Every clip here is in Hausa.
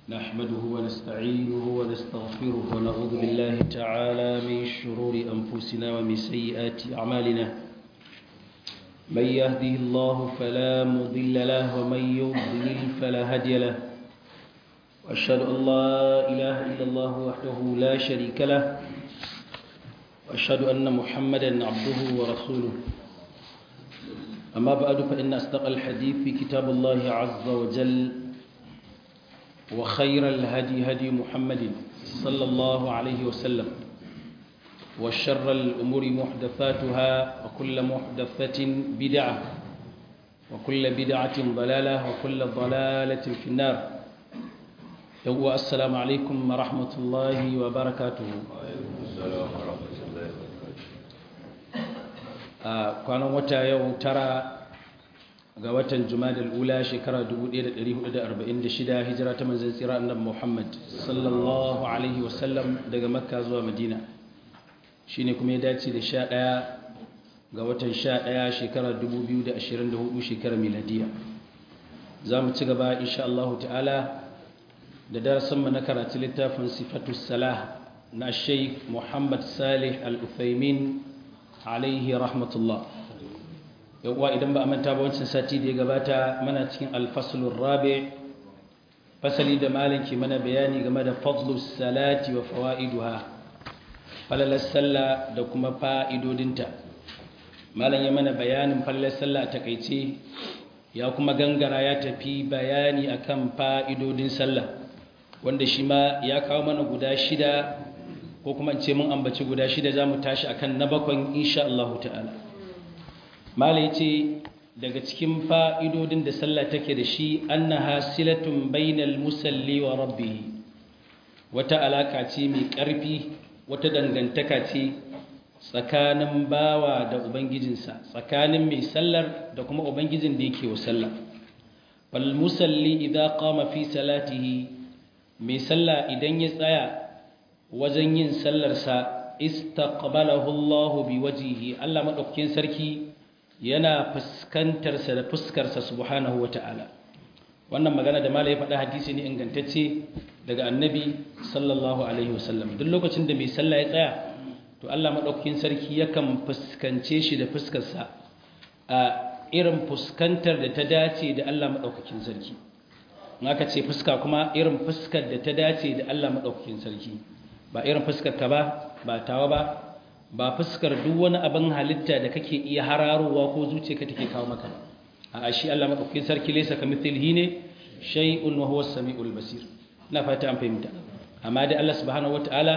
نحمده ونستعينه ونستغفره ونعوذ بالله تعالى من شرور أنفسنا ومن سيئات أعمالنا من يهده الله فلا مضل له ومن يضلل فلا هادي له وأشهد أن لا إله إلا الله وحده لا شريك له وأشهد أن محمدا عبده ورسوله أما بعد فإن أصدق الحديث في كتاب الله عز وجل وخير الهدي هدي محمد صلى الله عليه وسلم وشر الأمور محدثاتها وكل محدثة بدعة وكل بدعة ضلالة وكل ضلالة في النار يوم السلام عليكم ورحمة الله وبركاته kwanan wata yau tara ga watan jumadal ula shekara 1446 hijira ta manzan tsira annabi Muhammad sallallahu alaihi wasallam daga makka zuwa madina shine kuma ya dace da 11 ga watan 11 shekara 2024 shekara miladiya za mu ci gaba insha Allah ta'ala da darasinmu na karatu littafin sifatus salah na sheikh Muhammad Salih al-Uthaymin alaihi rahmatullah yauwa idan ba a manta ba wancan sati da ya gabata mana cikin alfasulun rabe fasali da malinki mana bayani game da fadlus salati wa fawa'iduha falalar sallah da kuma fa'idodinta malam ya mana bayanin falalar sallah a takaice ya kuma gangara ya tafi bayani akan fa'idodin sallah wanda shi ma ya kawo mana guda shida ko kuma ce mun ambaci guda shida za mu tashi akan na bakon insha Allah ta'ala malai ce daga cikin fa'idodin da sallah take da shi annaha silatun bainal musalli wa rabbi wata alaka ce mai ƙarfi wata dangantaka ce tsakanin bawa da ubangijinsa tsakanin mai sallar da kuma ubangijin da yake wa sallah fal musalli idza qama fi salatihi mai sallah idan ya tsaya wajen yin sallarsa istaqbalahu Allahu biwajhihi Allah madaukakin sarki yana fuskantar sa da fuskar sa subhanahu wataala wannan magana da malai faɗa hadisi ne ingantacce daga annabi sallallahu alaihi wasallam duk lokacin da mai sallah ya tsaya to Allah madaukakin sarki yakan fuskance shi da fuskar sa a irin fuskantar da ta dace da Allah madaukakin sarki in aka ce fuska kuma irin fuskar da ta dace da Allah madaukakin sarki ba irin fuskar ka ba ba tawa ba ba fuskar duk wani abin halitta da kake iya hararowa ko zuciyarka take kawo maka a shi Allah madaukakin sarki laysa kamithlihi ne shay'un wa huwa as-sami'ul basir na fata an fahimta amma dai Allah subhanahu wataala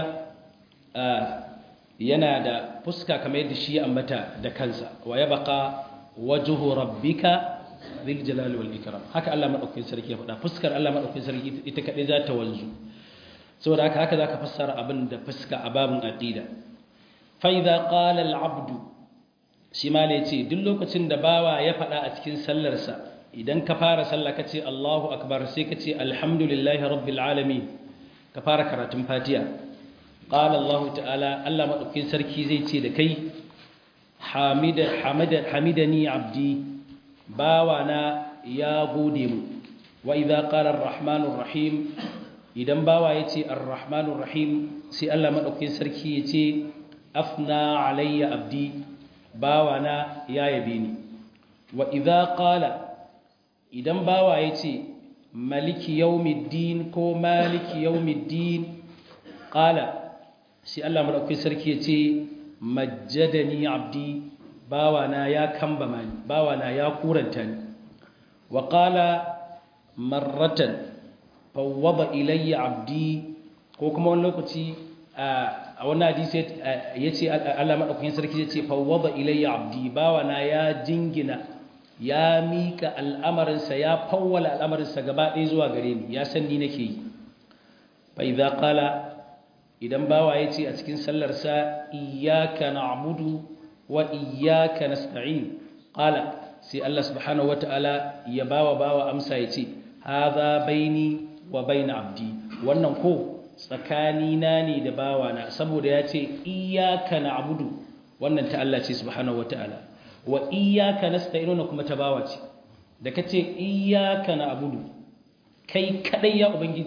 yana da fuska kamar yadda shi ya ambata da kansa wa yabqa wajhu rabbika bil jalali wal ikram haka Allah madaukakin sarki ya faɗa fuskar Allah madaukakin sarki ita kadai za ta wanzu saboda haka haka zaka fassara abin da fuska a babin aqida fa idza qala al abd shi ma ne ce duk lokacin da bawa ya faɗa a cikin sallarsa idan ka fara sallah ka ce Allahu akbar sai ka ce alhamdulillahi rabbil alamin ka fara karatun fatiha qala Allah ta'ala Allah madaukakin sarki zai ce da kai hamida hamida hamidani abdi bawana ya gode mu wa idza qala ar-rahmanur rahim idan bawa ya ce ar-rahmanur rahim sai Allah maɗaukin sarki ya ce afna alayya abdi bawa na ya yabe ni wa idza qala idan bawa ya ce maliki yawmiddin ko maliki yawmiddin qala sai Allah maɗaukin sarki ya ce majjadani abdi bawa na ya kambama ni bawa na ya kuranta ni wa qala marratan fawwada ilayya abdi ko kuma wani lokaci a wannan hadisi yace Allah madaukakin sarki yace fawwada ilayya abdi bawana ya jingina ya mika al'amarinsa ya fawwala al'amarinsa gaba ɗaya zuwa gare ni ya san ni nake yi fa idza qala idan bawa yace a cikin sallar sa iyyaka na'budu wa iyyaka nasta'in qala sai Allah subhanahu wataala ya bawa bawa amsa yace hadha baini wa baina abdi wannan ko tsakanina ne da bawana saboda ya ce iyaka na'budu wannan ta Allah ce subhanahu wataala wa iyaka nasta'inuna kuma ta bawa ce da kace iyaka na'budu kai kadai ya ubangiji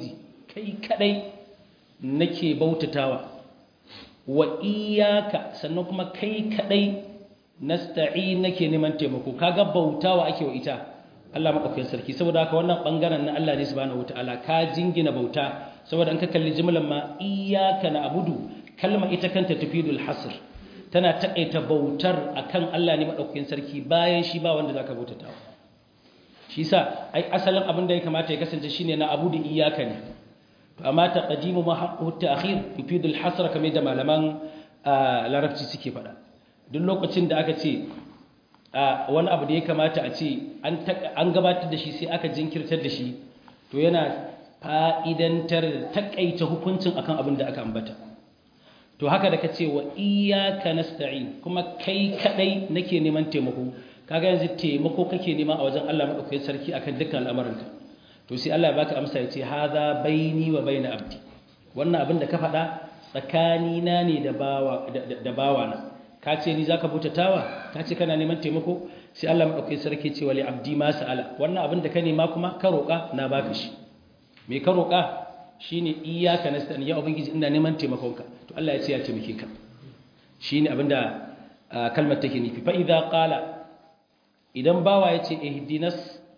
kai kadai nake bautatawa wa iyyaka sannan kuma kai kadai nasta'in nake neman taimako kaga bautawa ake wa ita Allah madaukakin sarki saboda haka wannan bangaren na Allah ne subhanahu wataala ka jingina bauta saboda an ka kalli jimlan ma iyyaka na'budu kalma ita kanta tufidul hasr tana takaita bautar akan Allah ne madaukakin sarki bayan shi ba wanda zaka bautatawa shi yasa ai asalin abin da ya kamata ya kasance shine na abudu iyyaka ne to amma taqdimu ma haqqu ta'khir tufidul hasr kamar da malaman larabci suke faɗa duk lokacin da aka ce wani abu da ya kamata a ce an gabatar da shi sai aka jinkirtar da shi to yana fa'idantar da takaita hukuncin akan abin da aka ambata to haka da ka ce wa iyaka nasta'in kuma kai kadai nake neman taimako kaga yanzu taimako kake nema a wajen Allah madaukakin sarki akan dukkan al'amuranka to sai Allah ya baka amsa ya ce hadha baini wa baina abdi wannan abin da ka faɗa tsakanina ne da bawa da bawana ka ce ni zaka butatawa ka ce kana neman taimako sai Allah madaukakin sarki ce wali abdi ma sa'ala wannan abin da ka nema kuma ka roƙa na baka shi me ka roƙa shine iyyaka nasta'in ya ubangiji ina neman taimakonka to Allah ya ce ya taimake ka shine abinda kalmar take nufi fa idza qala idan bawa ya ce ihdinas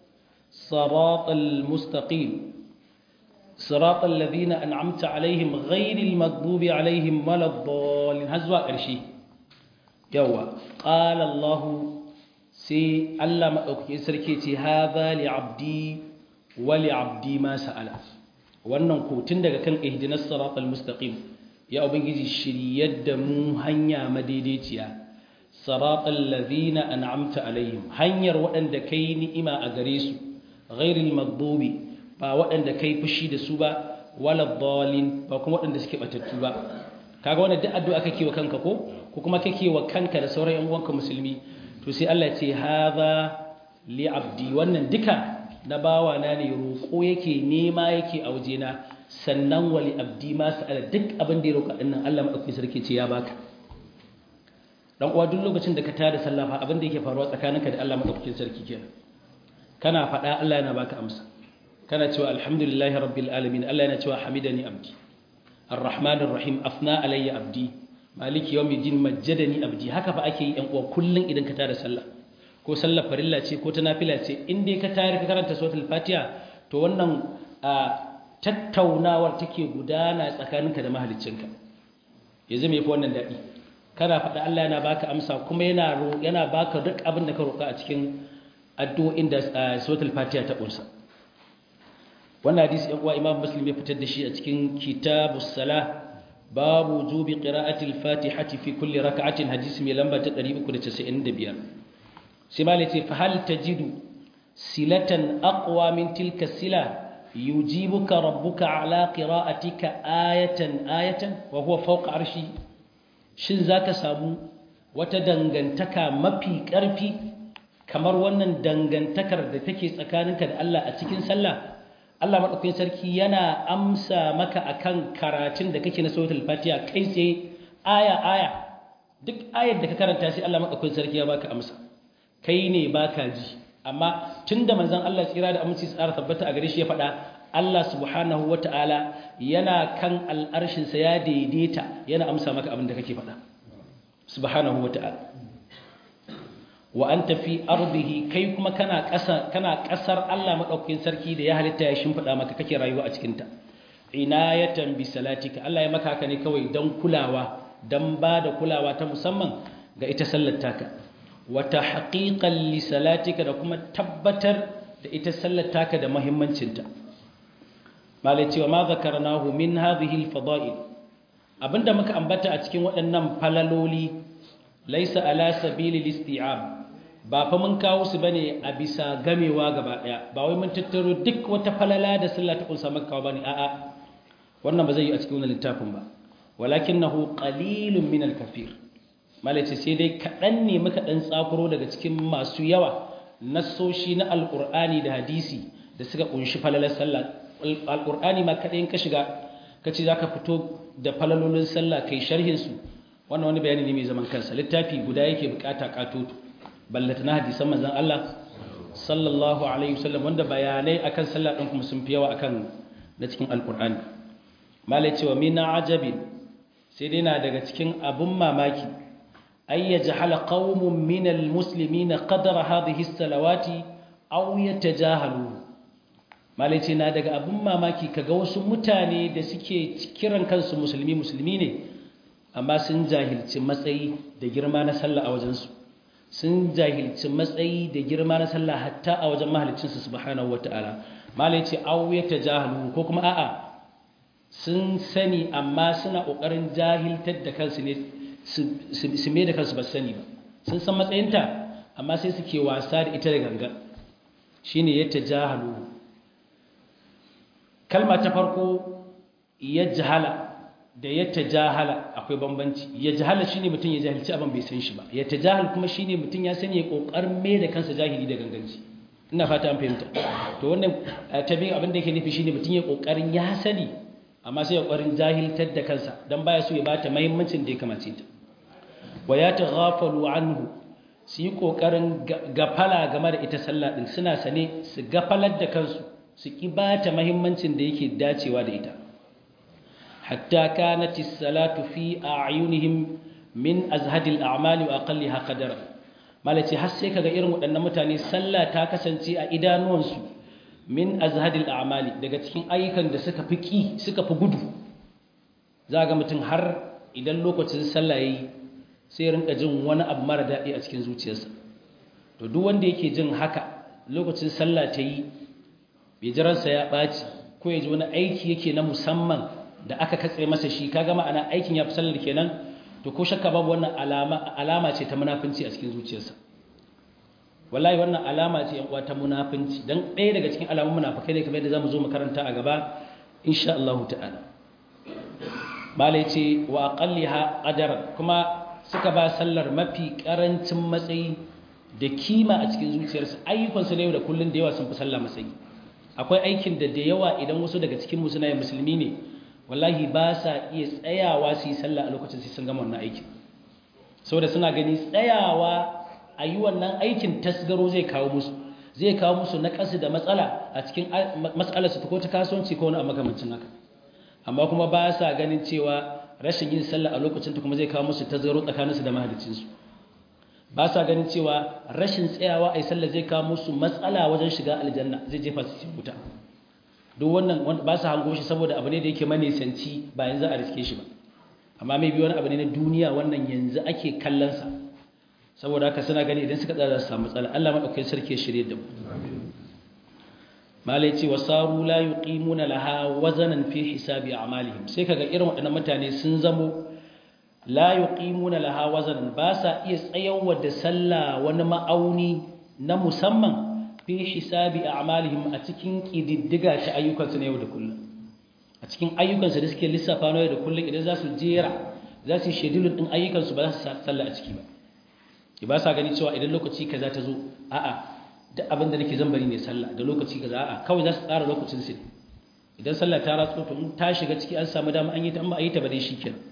siratal mustaqim siratal ladina an'amta alaihim ghairil maghdubi alaihim waladdallin har zuwa ƙarshe yawa qala Allah sai Allah madaukakin sarki ce hadha li abdi wa li abdi ma sa'ala wannan ko tun daga kan ihdinas siratal mustaqim ya ubangiji shiryar da mu hanya madaidaiciya siratal ladina an'amta alaihim hanyar waɗanda kai ni'ima a gare su ghairil maghdubi ba waɗanda kai fushi da su ba wala dhalin ba kuma waɗanda suke batattu ba kaga wannan duk addu'a kake wa kanka ko ko kuma kake wa kanka da sauran yan uwanka musulmi to sai Allah ya ce hadha li abdi wannan duka na bawa na ne roƙo yake nema yake a wajena sannan wali abdi ma sa'ala duk abin da ya roƙa dinnan Allah madaukakin sarki ce ya baka dan uwa duk lokacin da ka tada sallah fa abin da yake faruwa tsakaninka da Allah madaukakin sarki kenan kana faɗa Allah yana baka amsa kana cewa alhamdulillahi rabbil alamin Allah yana cewa hamidani abdi arrahmanir rahim afna alayya abdi maliki yawmiddin majjadani abdi haka fa ake yi yan uwa kullun idan ka tada sallah ko sallar farilla ce ko ta nafila ce in dai ka tayar ka karanta suratul fatiha to wannan tattaunawar take gudana tsakaninka da mahaliccinka yanzu me yafi wannan dadi kana faɗa Allah yana baka amsa kuma yana yana baka duk abin da ka roƙa a cikin addu'o'in da suratul fatiha ta kunsa wannan hadisi ɗan uwa imam muslim ya fitar da shi a cikin kitabus salah babu wujubi qira'ati al-fatihati fi kulli rak'atin hadisi mai lamba ta 395 sai ma ce fa hal tajidu silatan aqwa min tilka sila yujibuka rabbuka ala qira'atika ayatan ayatan wa huwa fawqa arshi shin zaka samu wata dangantaka mafi karfi kamar wannan dangantakar da take tsakaninka da Allah a cikin sallah Allah madaukakin sarki yana amsa maka akan karatun da kake na suratul fatiha kai tsaye aya aya duk ayar da ka karanta sai Allah madaukakin sarki ya baka amsa kai ne baka ji amma tunda manzon Allah tsira da aminci tsara tabbata a gare shi ya faɗa Allah subhanahu wataala yana kan al'arshin sa ya daidaita yana amsa maka abin da kake faɗa subhanahu wataala wa anta fi ardihi kai kuma kana ƙasa kana ƙasar Allah madaukakin sarki da ya halitta ya shimfida maka kake rayuwa a cikin ta inayatan bi salatika Allah ya maka haka ne kawai dan kulawa dan ba da kulawa ta musamman ga ita sallar taka wata haƙiƙan lisalatika da kuma tabbatar da ita sallar taka da mahimmancinta malai cewa ma zakarnahu min hadhihi alfada'il abinda muka ambata a cikin waɗannan falaloli laisa ala sabili listi'ab ba fa mun kawo su bane a bisa gamewa gaba daya ba wai mun tattaro duk wata falala da sallah ta kunsa maka kawo bane a'a wannan ba zai yi a cikin wannan littafin ba walakinahu qalilun min al-kafir malace sai dai kaɗan ne muka ɗan tsakuro daga cikin masu yawa nassoshi na alƙur'ani da hadisi da suka ƙunshi falalar sallah alƙur'ani ma kaɗai ka shiga ka ce za ka fito da falalolin sallah kai sharhinsu wannan wani bayani ne mai zaman kansa littafi guda yake bukata katoto ballata na hadisan manzon Allah sallallahu alaihi wasallam wanda bayanai akan sallah ɗin kuma sun fi yawa akan na cikin alkur'ani malai cewa min ajabin sai dai na daga cikin abun mamaki ay yajhala qaumun min almuslimina qadra hadhihi as-salawati aw yatajahalu malai ce na daga abun mamaki kaga wasu mutane da suke kiran kansu musulmi musulmi ne amma sun jahilci matsayi da girma na sallah a wajensu sun jahilci matsayi da girma na sallah hatta a wajen mahalicinsu subhanahu wataala malai ce aw yatajahalu ko kuma a'a sun sani amma suna ƙoƙarin jahiltar da kansu ne su mai da kansu ba sani ba sun san matsayinta amma sai suke wasa da ita da ganga shi ne yadda jahalu kalma ta farko ya jahala da yadda jahala akwai bambanci ya jahala shi ne mutum ya jahilci abin bai san shi ba yadda jahal kuma shi ne mutum ya sani ya ƙoƙarin mai da kansa jahili da ganganci ina fata an fahimta to wannan tabi'in abin da yake nufi shi ne mutum ya ƙoƙarin ya sani amma sai ya ƙwarin jahiltar da kansa don baya so ya bata mahimmancin da ya kamace ta wa ya ta ghafalu anhu su yi ƙoƙarin gafala game da ita sallah ɗin suna sane su gafalar da kansu su ƙi bata mahimmancin da yake dacewa da ita hatta kanati salatu fi a'yunihim min azhadil a'mali wa aqalliha qadara malaci har sai kaga irin waɗannan mutane sallah ta kasance a idanuwansu min azhadil a'mali daga cikin ayyukan da suka fi ki suka fi gudu za ga mutum har idan lokacin sallah yayi sai rinka jin wani abu mara daɗi a cikin zuciyarsa to duk wanda yake jin haka lokacin sallah ta yi bai jiransa ya ɓaci ko ya ji wani aiki yake na musamman da aka katse masa shi kaga ma'ana aikin ya fi sallar kenan to ko shakka babu wannan alama alama ce ta munafunci a cikin zuciyarsa wallahi wannan alama ce yan uwa ta munafinci dan ɗaya daga cikin alamun munafikai ne kamar yadda zamu zo mu karanta a gaba insha Allah ta'ala malai ce wa aqalliha qadara kuma suka ba sallar mafi karancin matsayi da kima a cikin zuciyarsu ayyukan su ne da kullun da yawa sun fi sallah matsayi akwai aikin da da yawa idan wasu daga cikin mu suna musulmi ne wallahi ba sa iya tsayawa su yi sallah a lokacin sai sun gama wannan aikin saboda suna gani tsayawa a yi wannan aikin tasgaro zai kawo musu zai kawo musu na ƙasa da matsala a cikin matsalarsu ko ta kasuwanci ko wani a makamancin haka amma kuma ba sa ganin cewa rashin yin sallah a lokacin ta kuma zai kawo musu tasgaro tsakaninsu da mahalicinsu ba sa ganin cewa rashin tsayawa a yi sallah zai kawo musu matsala wajen shiga aljanna zai jefa su cikin wuta duk wannan ba sa hango shi saboda abu ne da yake manisanci ba yanzu a riske shi ba amma mai biyu wani abu ne na duniya wannan yanzu ake kallonsa saboda haka suna gani idan suka tsara su samu matsala Allah madaukakin sarki ya shirye da mu malai ce wasaru la yuqimuna laha wazanan fi hisabi a'malihim sai kaga irin waɗannan mutane sun zamo la yuqimuna laha wazanan ba sa iya tsayawa da sallah wani ma'auni na musamman fi hisabi a'malihim a cikin kididdiga ta ayyukansu na yau da kullum a cikin ayyukansu da suke lissafa na yau da kullum idan za su jera za su yi shedulun ɗin ayyukansu ba za su sallah a ciki ba ba sa gani cewa idan lokaci kaza ta zo a'a duk abin da nake zan bari ne sallah da lokaci kaza a'a kawai za su tsara lokacin su idan sallah ta ratso to ta shiga ciki an samu dama an yi ta amma a yi ta ba dai shikenan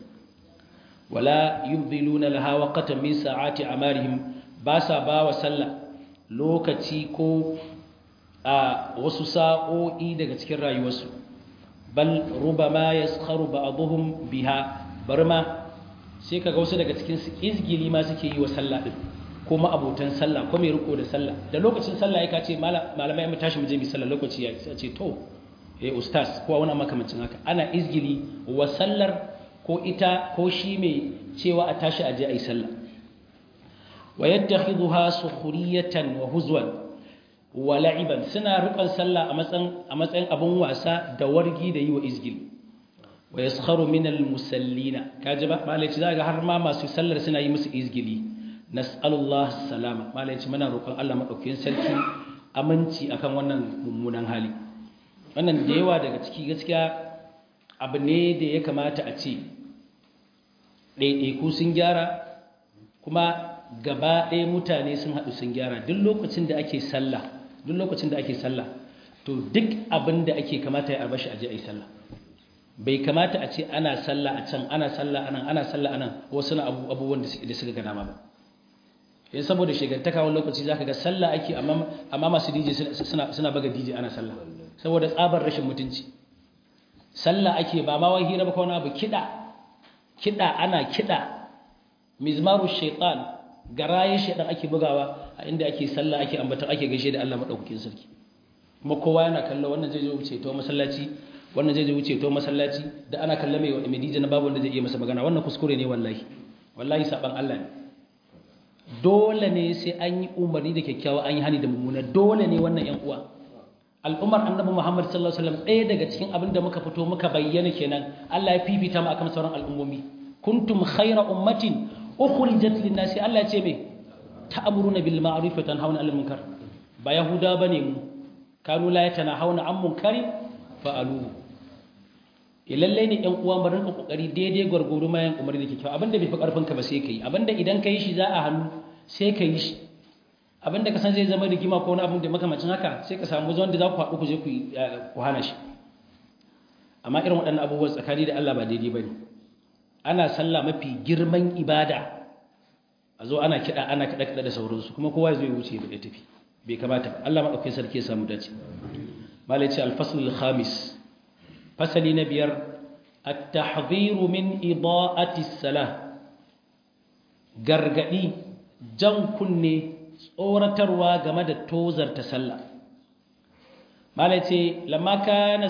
wala yubdiluna laha waqtan min sa'ati amarihim ba sa ba wa sallah lokaci ko a wasu sa'o'i daga cikin rayuwarsu bal rubama yaskharu ba'dhum biha barma sai kaga wasu daga cikin su izgili ma suke yi wa sallah din ko abotan sallah ko mai riko da sallah da lokacin sallah ya kace malamai mu tashi mu je mu sallah lokaci ya ce to eh ustaz ko wani makamancin haka ana izgili wa sallar ko ita ko shi mai cewa a tashi a je ayi sallah wa yattakhidhuha sukhriyatan wa huzwan wa la'iban suna riƙon sallah a matsayin a matsayin abun wasa da wargi da yi wa izgili wa yaskharu min al-musallina kaji ba malaci zaka har ma masu sallar suna yi musu izgili nas'alullah salama malaci muna roƙon Allah madaukakin sarki aminci akan wannan mummunan hali wannan da yawa daga ciki gaskiya abu ne da ya kamata a ce ɗaiɗaiku sun gyara kuma gaba ɗaya mutane sun haɗu sun gyara duk lokacin da ake sallah duk lokacin da ake sallah to duk abin da ake kamata ya arbashi aje a yi sallah bai kamata a ce ana sallah a can ana sallah anan ana sallah anan wasu na abubuwan da suka ga dama ba yin saboda shigantaka wani lokaci zaka ga sallah ake amma masu DJ suna suna baga DJ ana sallah saboda tsabar rashin mutunci sallah ake ba ma wai hira ba ko wani abu kida kida ana kida mizmaru shaitan garaye shaitan ake bugawa a inda ake sallah ake ambata ake gaishe da Allah madaukakin sarki kuma kowa yana kallo wannan zai je wuce to masallaci wannan zai je wuce to masallaci da ana kalla mai mai dije na babu wanda zai iya masa magana wannan kuskure ne wallahi wallahi saban Allah ne dole ne sai an yi umarni da kyakkyawa an yi hani da mummuna dole ne wannan yan uwa al'ummar annabi Muhammad sallallahu alaihi wasallam ɗaya daga cikin abin da muka fito muka bayyana kenan Allah ya fifita mu akan sauran al'ummomi kuntum khayra ummatin ukhrijat lin-nasi Allah ya ce me ta'muruna bil ma'ruf wa tanhauna 'anil munkar ba yahuda bane mu kanu la yatanahawna 'an munkarin fa'aluhu lalle ne ɗan uwa barin ka kokari daidai gwargwaro mayan umarni da kyakkyawa abinda bai fi karfin ka ba sai kai abinda idan ka yi shi za a hannu sai ka yi shi abinda ka san zai zama rigima ko wani abin da makamacin haka sai ka samu zuwan da za ku haɗu ku je ku hana shi amma irin waɗannan abubuwan tsakani da Allah ba daidai ba ne ana sallah mafi girman ibada a zo ana kiɗa ana kiɗa kiɗa da sauransu kuma kowa zai wuce ya tafi bai kamata ba Allah maɗaukakin sarki ya samu dace malai ce alfaslul khamis fasali na biyar at-tahdhiru min ida'ati salah gargadi jan kunne tsoratarwa game da tozarta sallah malai ce lamma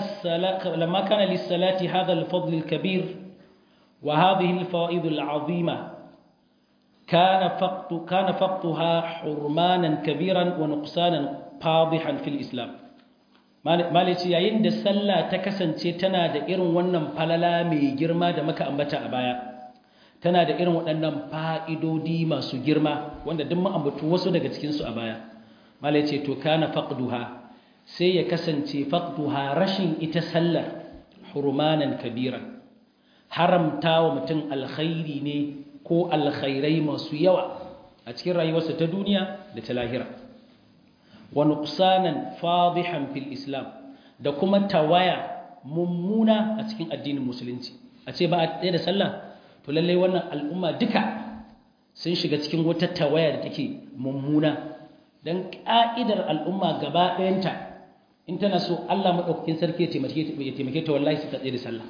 kana lissalati hadha al-fadl al-kabir wa hadhihi al-fawaid al-azima kana faqtu kana faqtuha hurmanan kabiran wa nuqsanan fadihan fil islam malai ce yayin da sallah ta kasance tana da irin wannan falala mai girma da muka ambata a baya tana da irin waɗannan fa'idodi masu girma wanda duk ma'ambatu wasu daga cikinsu a baya malai ce to kana faqduha sai ya kasance faqduha rashin ita sallar hurmanan kabiran haramta wa mutum alkhairi ne ko alkhairai masu yawa a cikin rayuwarsa ta duniya da ta lahira wa nuqsanan fadihan fil islam da kuma tawaya mummuna a cikin addinin musulunci a ce ba a ɗaya da sallah to lallai wannan al'umma duka sun shiga cikin wata tawaya da take mummuna don ƙa'idar al'umma gaba ɗayanta in tana so Allah maɗaukakin sarki ya taimake ta wallahi su ta tsaye da sallah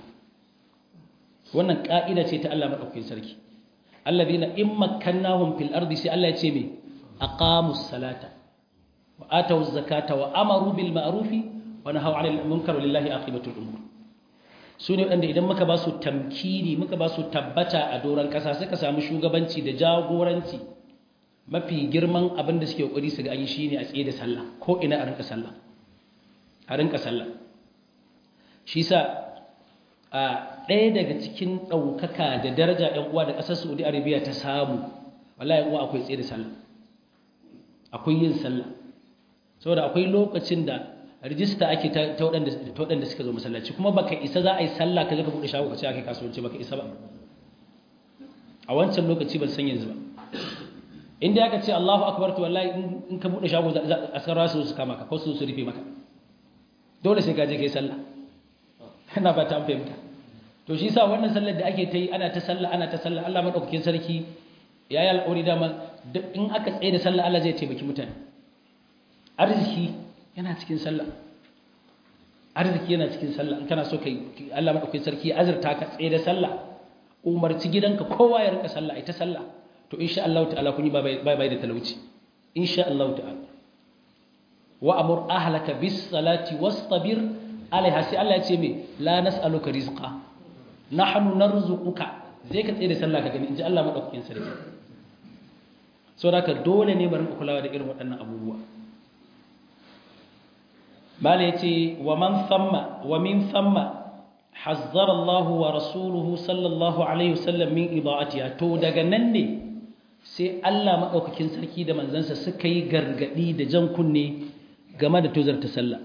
wannan ƙa'ida ce ta Allah maɗaukakin sarki allazina in makkannahum fil ardi sai Allah ya ce me aqamus salata wa atawuz zakata wa amaru bil ma'rufi wa nahaw 'anil munkar lillahi aqibatul umur su ne waɗanda idan muka ba su tamkini muka ba su tabbata a doron ƙasa suka samu shugabanci da jagoranci mafi girman abin da suke ƙwari su ga an yi shi ne a tsaye da sallah ko ina a rinka sallah a rinka sallah shi sa a ɗaya daga cikin ɗaukaka da daraja ‘yan uwa da ƙasar saudi arabia ta samu wallahi uwa akwai tsaye da sallah akwai yin sallah saboda akwai lokacin da rijista ake ta waɗanda suka zo masallaci kuma baka isa za a yi sallah ka zaka buɗe shago ka ce aka kasuwanci baka isa ba a wancan lokaci ban san yanzu ba inda aka ce Allahu akbar to wallahi in ka buɗe shago a sarra su su kama ka ko su su rufe maka dole sai ka je kai sallah ina ba ta fahimta to shi yasa wannan sallar da ake ta yi ana ta sallah ana ta sallah Allah madaukakin sarki ya yi alƙawari dama in aka tsaye da sallah Allah zai taimaki mutane arziki yana cikin sallah arziki yana cikin sallah in kana so kai Allah madaukakin sarki ya azurta ka tsaye da sallah umarci gidanka kowa ya rinka sallah ita sallah to insha Allah ta'ala kun yi bai bai da talauci insha Allah ta'ala wa amur ahlaka bis salati wastabir alaiha sai Allah ya ce me la nas'aluka rizqa nahnu narzuquka zai ka tsaye da sallah ka gani inji Allah madaukakin sarki saboda ka dole ne mu rinka kulawa da irin waɗannan abubuwa bala ya ce wa man thamma wa min thamma hazzara Allah wa rasuluhu sallallahu alaihi wasallam min ida'atiha to daga nan ne sai Allah madaukakin sarki da manzansa suka yi gargadi da jan kunne game da tozarta sallah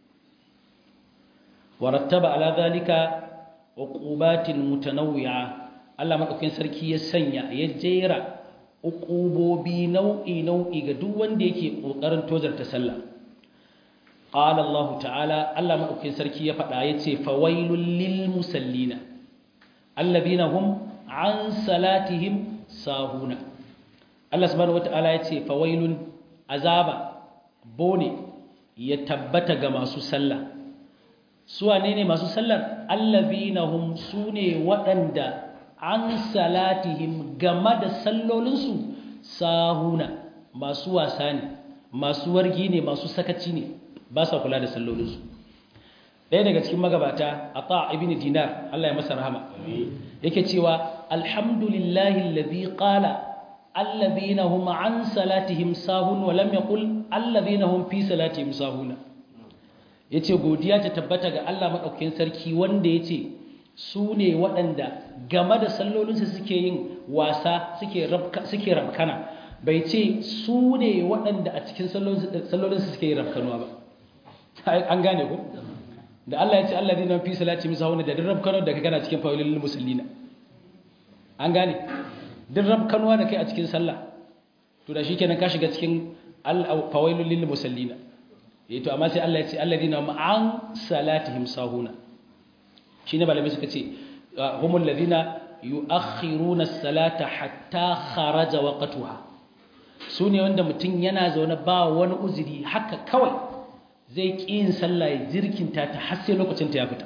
wa rattaba ala zalika uqubatin mutanawwi'a Allah madaukakin sarki ya sanya ya jera uqubobi nau'i nau'i ga duk wanda yake kokarin tozarta sallah قال الله تعالى الله مدوكين سركي ya fada yace fawailul lil musallina alladhina hum an salatihim sahuna Allah subhanahu wataala yace fawailun azaba bone ya tabbata ga masu sallah su wane ne masu sallar allazina hum sune waɗanda an salatihim game da sallolinsu sahuna masu wasa ne masu wargi ne masu sakaci ne ba sa kula da sallolinsu ɗaya daga cikin magabata a ta ibn dinar Allah ya masa rahama yake cewa alhamdulillahi alladhi qala alladhina hum an salatihim sahun wa lam yaqul alladhina hum fi salatihim sahuna yace godiya ta tabbata ga Allah madaukakin sarki wanda yace su ne waɗanda game da sallolinsu suke yin wasa suke suke rabkana bai ce su ne waɗanda a cikin sallolinsu suke yin rabkanuwa ba an gane ku da Allah ya ce Allah zai fi salati misa wani da dirrab kano da kana cikin fawilin musallina an gane dirrab kanuwa da kai a cikin sallah to da shikenan ka shiga cikin fawilin lil musallina eh to amma sai Allah ya ce alladina ma'an salatihim sahuna shine malamai suka ce humul ladina yu'akhiruna as-salata hatta kharaja waqtuha sune wanda mutum yana zaune ba wani uzuri haka kawai zai ƙi yin sallah ya jirkinta ta har sai lokacin ta ya fita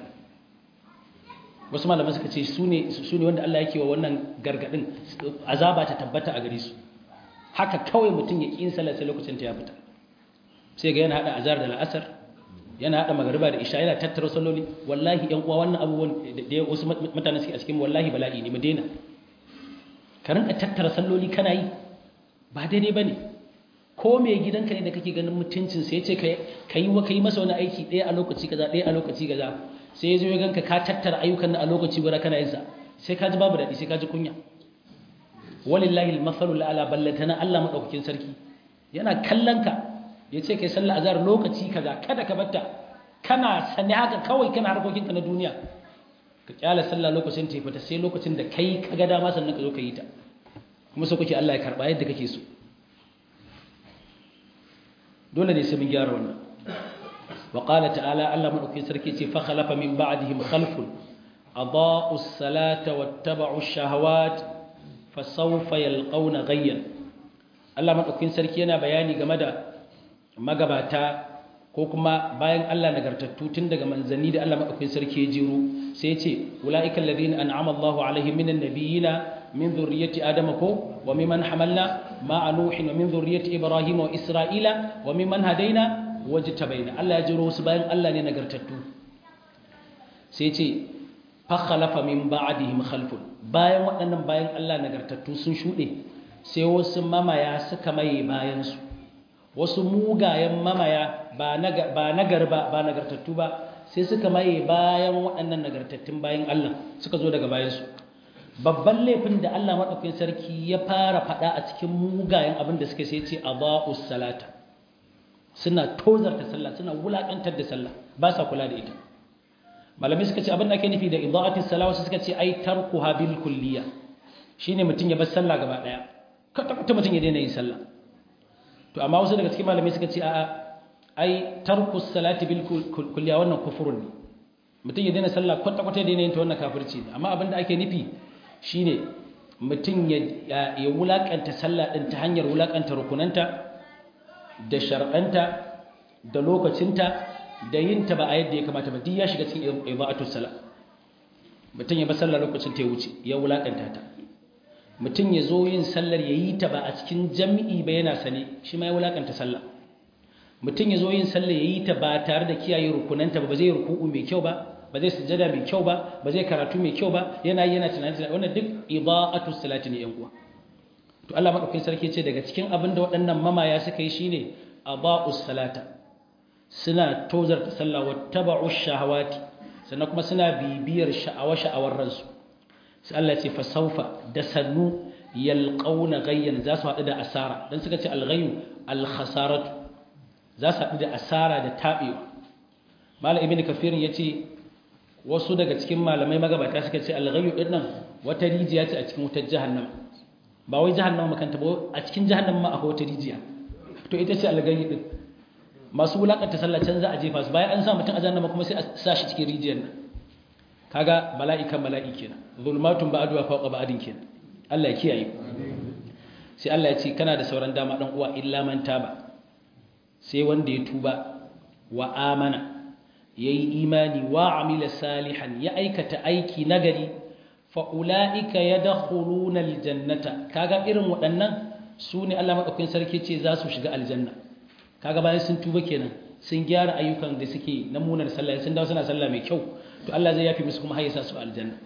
wasu malaman suka ce su ne wanda Allah yake wa wannan gargadin azaba ta tabbata a gare su haka kawai mutum ya ƙi yin sallah sai lokacin ta ya fita sai ga yana hada azhar da la'asar yana hada magariba da isha yana tattara salloli wallahi yan uwa wannan abubuwan da wasu mutane suke a cikin wallahi bala'i ne mu daina ka rinka tattara salloli kana yi ba daidai bane ko mai gidanka ne da kake ganin mutuncin sai ce ka yi ka yi masa wani aiki ɗaya a lokaci kaza ɗaya a lokaci kaza sai ya zo ya ganka ka tattara ayyukan nan a lokaci guda kana yin sa sai ka ji babu daɗi sai ka ji kunya walillahi al-masalul ala ballatana Allah madaukakin sarki yana kallon ka ya ce kai sallah azhar lokaci kaza kada ka batta kana sani haka kawai kana harkokinka na duniya ka kyala sallah lokacin ta fita sai lokacin da kai ka ga dama sannan ka zo ka yi ta kuma so kake Allah ya karba yadda kake so dole ne sai mun gyara wannan wa qala ta'ala Allah madaukakin sarki ce fa khalafa min ba'dihim khalfun adaa'u as-salata wattaba'u ash-shahawat fa sawfa yalqawna ghayyan Allah madaukakin sarki yana bayani game da magabata ko kuma bayan Allah nagartattu tun daga manzanni da Allah madaukakin sarki ya jiro sai ya ce ulaika alladhina an'ama Allahu alaihim minan nabiyina min dhurriyyati adama ko wa mimman hamalna ma'a nuhin wa min dhurriyyati ibrahim wa isra'ila wa mimman hadaina wajtabaina Allah ya jiro su bayan Allah ne nagartattu sai ce fa khalafa min ba'dihim khalfun bayan waɗannan bayan Allah nagartattu sun shuɗe sai wasu mamaya suka maye bayan su wasu mugayen mamaya ba nagar ba ba nagartattu ba sai suka maye bayan waɗannan nagartattun bayan Allah suka zo daga bayansu babban laifin da Allah maɗaukin sarki ya fara faɗa a cikin mugayen abin da suka sai ce a ba'us salata suna tozarta sallah suna wulaƙantar da sallah ba sa kula da ita malamai suka ce abin da ake nufi da ida'atis sala wasu suka ce ai tarkuha bil kulliya shine mutum ya bar sallah gaba ɗaya kwata mutum ya daina yin sallah to amma wasu daga cikin malamai suka ce a'a ai tarku salati bil kulliya wannan kufurun ne mutum ya daina sallah kwata kwata daina yin ta wannan kafirci ne amma abinda ake nufi shine mutum ya ya wulakanta sallah din ta hanyar wulakanta rukunanta da shar'anta da lokacinta da yin ta ba a yadda ya kamata ba duk ya shiga cikin ibadatus sala mutum ya ba sallah lokacin ta ya wuce ya wulakanta ta mutum ya zo yin sallar ya yi ta ba a cikin jami'i ba yana sane shi ma ya wulakanta sallah mutum ya zo yin sallar ya yi ta ba tare da kiyaye rukunanta ba ba zai ruku'u mai kyau ba ba zai sujada mai kyau ba ba zai karatu mai kyau ba yana yi yana tunani tunani wannan duk ida'atu salati ne yan uwa to Allah madaukakin sarki ce daga cikin abin da waɗannan mamaya suka yi shine aba'us salata suna tozarta sallah wattaba'u shahawati sannan kuma suna bibiyar sha'awa sha'awar ransu sai Allah ce fasaufa da sannu yalqauna gayyan za su haɗu da asara dan suka ce alghayyu alkhasaratu za su haɗu da asara da tabewa malam ibnu kafir yace wasu daga cikin malamai magabata suka ce alghayyu din nan wata rijiya ce a cikin wutar jahannama ba wai jahannama makanta ba a cikin jahannama ma akwai wata rijiya to ita ce alghayyu din masu wulakanta sallah can za a jefa su bayan an sa mutum a jahannama kuma sai a sa shi cikin rijiyar nan kaga bala'i kan bala'i kenan zulmatun ba'duha fawqa ba'din kenan Allah ya kiyaye sai Allah ya ce kana da sauran dama dan uwa illa man taba sai wanda ya tuba wa amana yayi imani wa amila salihan ya aikata aiki nagari fa ulaika yadkhuluna aljannata kaga irin waɗannan su ne Allah madaukakin sarki ce za su shiga aljanna kaga bayan sun tuba kenan sun gyara ayyukan da suke na munar sallah sun dawo suna sallah mai kyau to Allah zai yafi musu kuma hayyasa su aljanna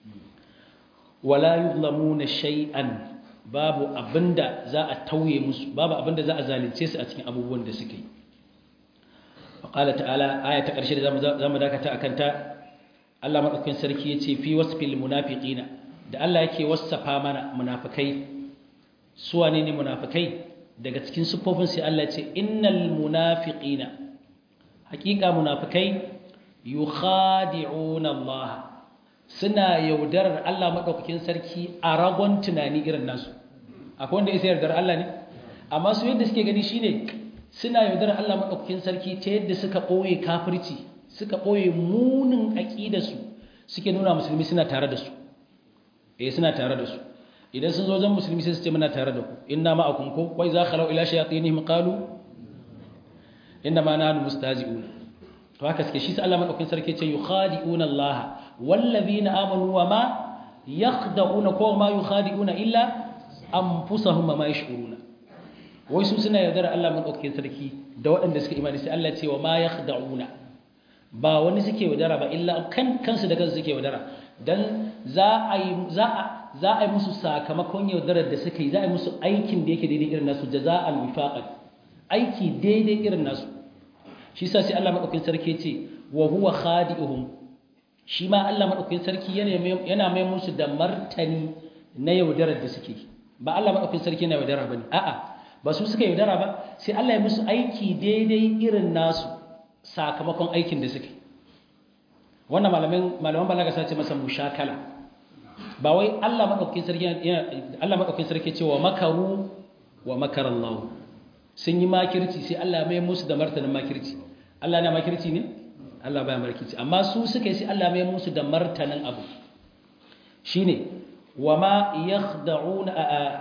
wala yuzlamuna shay'an babu abinda za a tauye musu babu abinda za a zalunce su a cikin abubuwan da suke yi qala ta'ala aya ta karshe da zamu dakata akan ta Allah madaukakin sarki yace fi wasfil munafiqina da Allah yake wasafa mana munafikai su wane ne munafikai daga cikin sufofin sai Allah ce innal munafiqina hakika munafikai yukhadi'una Allah suna yaudarar Allah madaukakin sarki a ragon tunani irin nasu akwai wanda yake yardar Allah ne amma su yadda suke gani shine suna yaudarar Allah madaukakin sarki ta yadda suka boye kafirci suka boye munin aqidarsu suke nuna musulmi suna tare da su eh suna tare da su idan sun zo zan musulmi sai su ce muna tare da ku inna ma'akum ko wai za khalau ila shayatinihim qalu inna ma nahnu mustazi'un to haka suke shi sai Allah madaukakin sarki ce yukhadi'una Allah wallazina amanu wa ma yakhda'una ko ma yukhadi'una illa anfusahum ma yash'uruna wai su suna yaudar Allah madaukakin sarki da waɗanda suka imani sai Allah ce wa ma yakhda'una ba wani suke yaudara ba illa kan kansu da kansu suke yaudara dan za a yi za a za a yi musu sakamakon yaudarar da suka yi za a yi musu aikin da yake daidai irin nasu jaza'al wifaqan aiki daidai irin nasu shi sa sai Allah madaukakin sarki ce wa huwa khadi'uhum shi ma Allah madaukakin sarki yana yana mai musu da martani na yaudarar da suke ba Allah madaukakin sarki yana yaudara bane a'a ba su suka yaudara ba sai Allah ya musu aiki daidai irin nasu sakamakon aikin da suke wannan malaman malaman balaga sace masa mushakala ba wai Allah madaukakin sarki Allah madaukakin sarki ce wa makaru wa makarallahu sun yi makirci sai Allah mai musu da martanin makirci Allah na makirci ne Allah baya makirci amma su suka yi sai Allah mai musu da martanin abu shine wama yakhda'una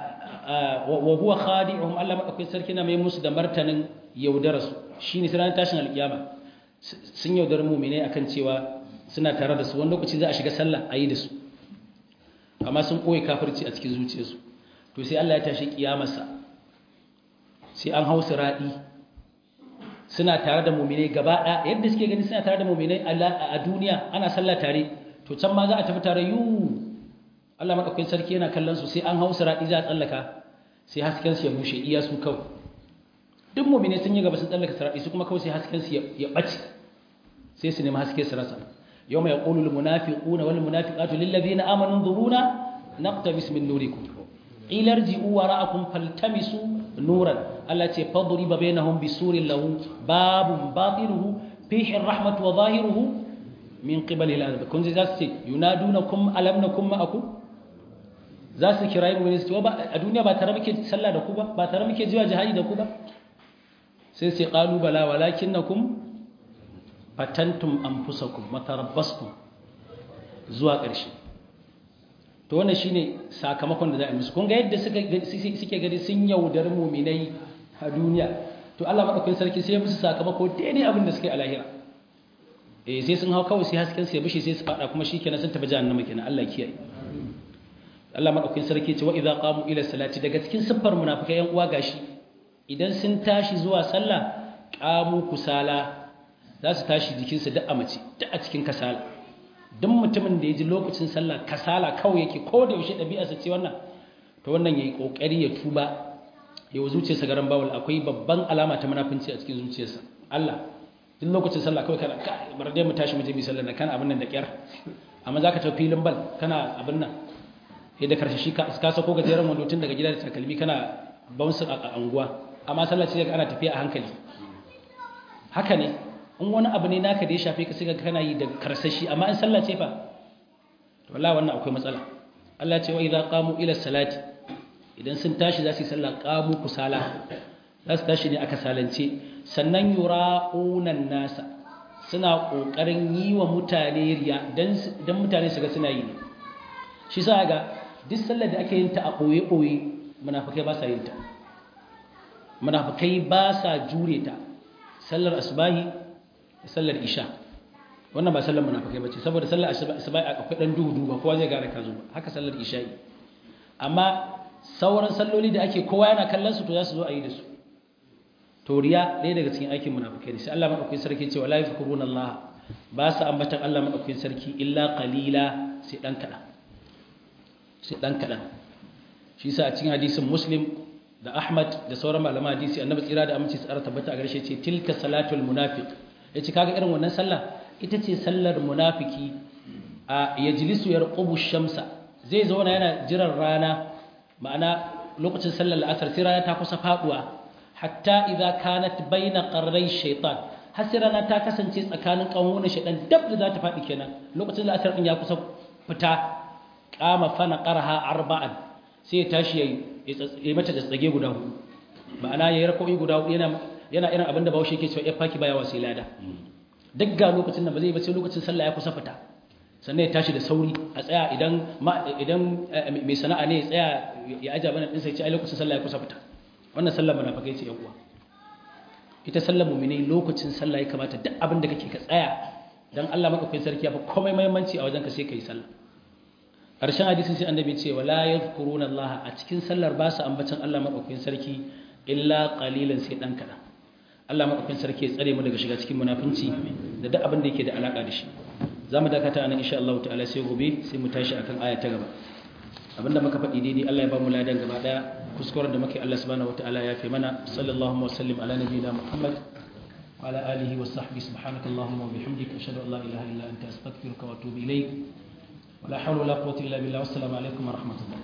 wa huwa khadi'uhum Allah madaukakin sarki na mai musu da martanin yaudararsu shine sai ran tashin alkiyama sun yaudar mu'mine akan cewa suna tare da su wani lokaci za a shiga sallah ayi da su amma sun koyi kafirci a cikin zuciyarsu to sai Allah ya tashi kiyamarsa sai an hausa raɗi suna tare da muminai gaba ɗaya yadda suke gani suna tare da muminai a duniya ana sallah tare to can ma za a tafi tare yiwu Allah maɗaukakin sarki yana kallon su sai an hausa raɗi za a tsallaka sai hasken su ya bushe iya su kawai duk muminai sun yi gaba sun tsallaka sarari su kuma kawai sai hasken su ya ɓace sai su nemi haske su rasa yau mai ƙulul munafiquna wal munafiqatu lil ladina amanu dhuruna naqtabis min nurikum ilar ji'u wara'akum faltamisu nuran Allah ce fadriba bainahum bisurin lahu babun batinuhu fihi rahmatu wa zahiruhu min qibali al-azab kun ji zasu ce yunadunakum alam nakum ma'akum zasu kirayi mu ne su ba a duniya ba tare muke sallah da ku ba ba tare muke jiwa jihadi da ku ba sai sai qalu bala walakinnakum fatantum anfusakum matarabbastum zuwa ƙarshe to wannan shine sakamakon da za a musu kun ga yadda suke gani sun yaudar muminai a duniya to Allah madaukakin sarki sai ya musu sakamako daidai abin da suke a lahira eh sai sun hau kawai sai hasken su ya bishi sai su fada kuma shikenan sun tafi jahannama kenan Allah kiyaye Allah madaukakin sarki ce wa idza qamu ila salati daga cikin siffar munafikai yan uwa gashi idan sun tashi zuwa sallah qamu kusala za su tashi jikinsu duk a mace duk a cikin kasala duk mutumin da ya ji lokacin sallah kasala kawai yake ko da yaushe ɗabi'arsa ce wannan to wannan ya yi ƙoƙari ya tuba ya wa zuciyarsa garan bawul akwai babban alama ta munafunci a cikin zuciyarsa Allah duk lokacin sallah kawai kana bar dai mu tashi mu je mu sallah kana abin nan da kyar amma zaka tafi filin bal kana abin nan sai da karshe shi ka sako gajeren wando tun daga gida da takalmi kana bounce a anguwa amma sallah ce ana tafiya a hankali haka ne in wani abu ne naka da ya shafe ka sai kana yi da karsashi amma in sallah ce fa to wallahi wannan akwai matsala Allah ce wa idza qamu ila salati idan sun tashi za su yi sallah qamu kusala za su tashi ne aka salance sannan yura'una nasa suna kokarin yi wa mutane riya dan dan mutane su ga suna yi ne shi sa ga duk sallar da ake yin ta a boye boye munafikai ba sa yin ta munafikai ba sa jure ta sallar asbahi da sallar isha wannan ba sallar munafikai bace saboda sallar asuba akwai dan duhu duhu ba kowa zai gane ka zo ba haka sallar isha'i amma sauran salloli da ake kowa yana kallon su to za su zo a yi da su to riya ɗaya daga cikin aikin munafikai ne sai Allah madaukakin sarki ce wala yazkuruna Allah ba su ambatan Allah madaukakin sarki illa qalila sai dan kadan sai dan kadan shi yasa a cikin hadisin Muslim da Ahmad da sauran malaman hadisi annabi tsira da aminci tsara tabbata a garshe ce tilka salatul munafiq yace kaga irin wannan sallah ita ce sallar munafiki a yajlisu yarqubu shamsa zai zauna yana jiran rana ma'ana lokacin sallar la'asar sai rana ta kusa faduwa hatta idza kanat baina qarray shaytan har sai rana ta kasance tsakanin kawunan shaytan dab da za ta fadi kenan lokacin la'asar din ya kusa fita qama fana qarha arba'an sai ya tashi yayi mata da tsage guda hudu ma'ana yayi rako'i guda hudu yana yana irin abinda Bahaushe yake cewa ya faki baya wasi lada duk ga lokacin nan ba zai ba sai lokacin sallah ya kusa fita sannan ya tashi da sauri a tsaya idan idan mai sana'a ne ya tsaya ya aja bana din sai ce ai lokacin sallah ya kusa fita wannan sallar munafikai ce yan uwa ita sallar mu'mini lokacin sallah ya kamata duk abin da kake ka tsaya dan Allah madaukakin sarki ya fa komai muhimmanci a wajen ka sai kai sallah karshen hadisin sai annabi ce wala yadhkuruna Allah a cikin sallar ba su ambacin Allah madaukakin sarki illa qalilan sai dan kadan Allah madaukakin sarki ya tsare mu daga shiga cikin munafinci da duk abin da yake da alaka da shi zamu dakata nan insha Allah ta'ala sai gobe sai mu tashi akan aya ta gaba abinda muka faɗi daidai Allah ya ba mu ladan gaba daya kuskuren da muke Allah subhanahu wataala ya fi mana sallallahu wa sallim ala nabiyina Muhammad wa ala alihi wa sahbihi subhanakallahumma wa bihamdika ashhadu an la ilaha illa anta astaghfiruka wa atubu ilayk wa la hawla wa la quwwata illa billah wassalamu alaikum wa rahmatullah